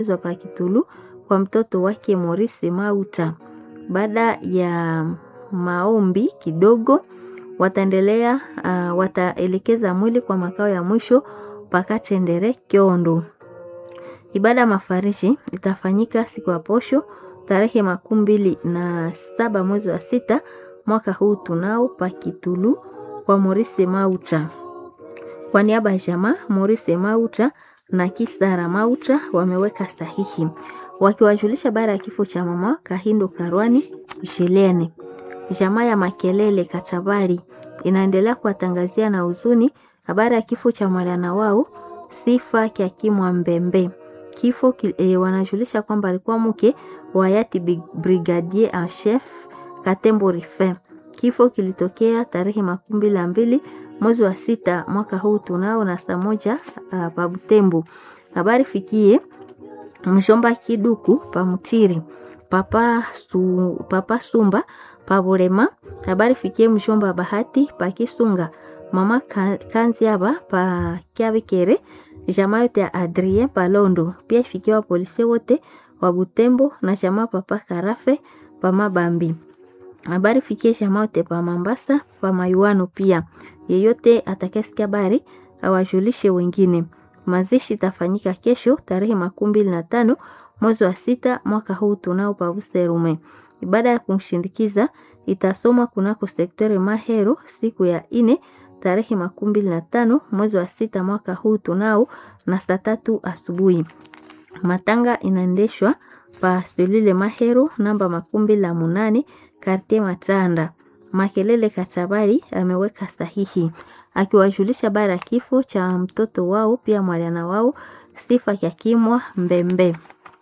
pa Kitulu kwa mtoto wake Maurice Mauta. Baada ya maombi kidogo wataendelea uh, wataelekeza mwili kwa makao ya mwisho Pakatendere Kyondo. Ibada mafarishi itafanyika siku ya posho tarehe makumi mbili na saba mwezi wa sita mwaka huu tunao Pakitulu kwa Maurice Mauta. Kwa niaba ya jamaa Maurice Mauta na Kisara Mauta wameweka sahihi wakiwajulisha baada ya kifo cha mama Kahindo Karwani Shilene. Jamaa ya Makelele Katabari inaendelea kuwatangazia na huzuni habari ya kifo cha mwana wao Sifa Kyakimwa Mbembe. Kifo e, wanajulisha kwamba alikuwa mke wa hayati Brigadier en chef Katembo Rife. Kifo kilitokea tarehe makumi mbili na mbili mwezi wa sita mwaka huu tunao na saa moja uh, pa Butembo. Habari fikie mshomba Kiduku pa Mutiri papa, su, papa Sumba pa Burema. Habari fikie mshomba Bahati pa Kisunga mama Kanziaba pa Kiabikere jamaa yote ya Adrien Palondo. Pia ifikie wa polisi wote wa Butembo na jamaa papa Karafe pa Mabambi. Habari fikie jamaa yote pa Mambasa pa Mayuano. Pia yeyote atakayesikia habari awajulishe wengine. Mazishi itafanyika kesho tarehe makumi mbili na tano mwezi wa sita mwaka huu tunao pavuserume. Ibada ya kumshindikiza itasomwa kunako sektori Mahero siku ya ine tarehe makumi mbili na tano mwezi wa sita mwaka huu tunao na saa tatu asubuhi. Matanga inaendeshwa pa selule Mahero namba makumi mbili na munane kartie Matanda. Makelele Katabari ameweka sahihi akiwajulisha bara kifo cha mtoto wao pia mwaliana wao Sifa Kyakimwa Mbembe.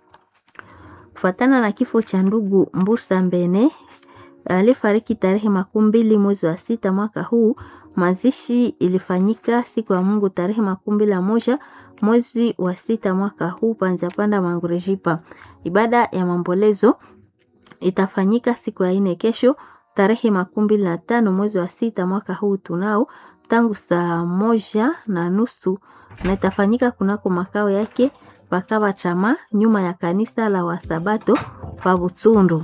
Kufuatana na kifo cha ndugu Mbusa Mbene alifariki tarehe makumi mbili mwezi wa sita mwaka huu. Mazishi ilifanyika siku ya Mungu tarehe makumi mbili na moja mwezi wa sita mwaka huu Panzapanda Mangurejipa. Ibada ya mambolezo itafanyika siku ya ine kesho tarehe makumi mbili na tano mwezi wa sita mwaka huu tunao tangu saa moja na nusu na itafanyika kunako makao yake pakawa chama nyuma ya kanisa la Wasabato pa Butsundu.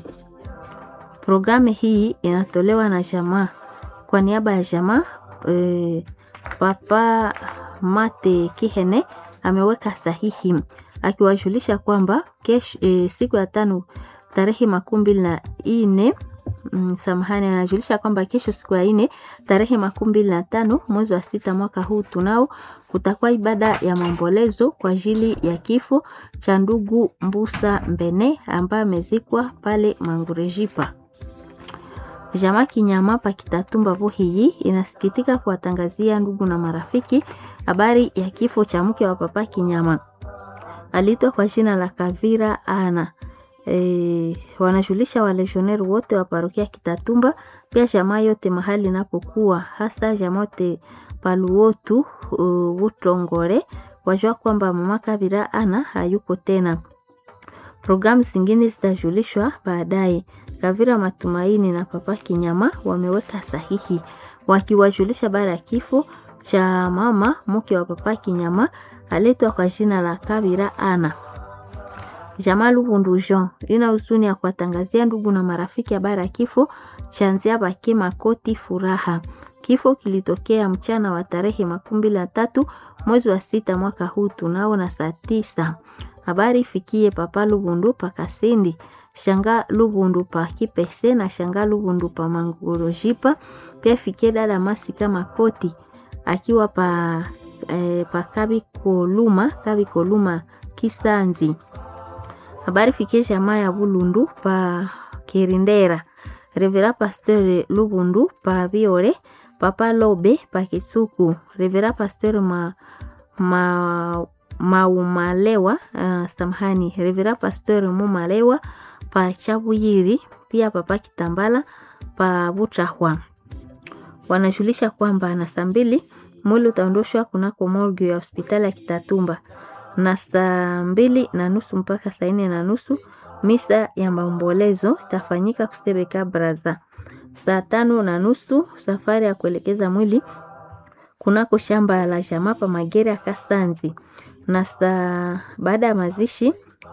Programu hii inatolewa na jamaa kwa niaba ya jamaa e, Papa Mate Kihene ameweka sahihi akiwajulisha kwamba kesho e, siku ya tano tarehe makumi mbili na ine Mm, samahani, anajulisha kwamba kesho siku ya ine tarehe makumi mbili na tano mwezi wa sita mwaka huu tunao kutakuwa ibada ya maombolezo kwa ajili ya kifo cha ndugu Mbusa Mbene ambaye amezikwa pale Mangurejipa. Jamaa Kinyama pa Kitatumba Buhiyi inasikitika kuwatangazia ndugu na marafiki habari ya kifo cha mke wa papa Kinyama, aliitwa kwa jina la Kavira Ana. E, wanajulisha walejioneri wote wa parokia Kitatumba, pia jamaa yote mahali inapokuwa hasa jamaa yote paluotu uh, Utongore wajua kwamba mama Kabira ana hayuko tena. Programu zingine zitajulishwa baadaye. Kavira Matumaini na papa Kinyama wameweka sahihi wakiwajulisha baada ya kifo cha mama mke wa papa Kinyama aletwa kwa jina la Kabira ana Jamaa Lubundu Jean ina huzuni ya kuwatangazia ndugu na marafiki habari ya kifo cha Nzia Bake Makoti Furaha. Kifo kilitokea mchana wa tarehe makumi mbili na tatu mwezi wa sita mwaka huu tunao na saa tisa. Habari ifikie papa Lubundu pa Kasindi, shanga Lubundu pa Kipese na shanga Lubundu pa Mangurojipa. Pia ifikie dada Masika Makoti akiwa pa, eh, pa Kabi Koluma, Kabi Koluma Kisanzi habari fikie jamaa ya Bulundu pa Kirindera, Revera Pasteur Lubundu pa Biore, Papa Lobe pa Kisuku, Revera Pasteur ma, ma, Maumalewa uh, samahani, Revera Pasteur Mumalewa pa Chabuyiri, pia Papa Kitambala pa Butahwa. Wanajulisha kwamba na saa mbili mwili utaondoshwa kunako morgue ya hospitali ya Kitatumba na saa mbili na nusu mpaka saa nne na nusu misa ya maombolezo itafanyika Kusebeka Braza. Saa tano na nusu safari ya kuelekeza mwili kunako shamba la jamaa pa Magere ya Kasanzi, na saa baada ya mazishi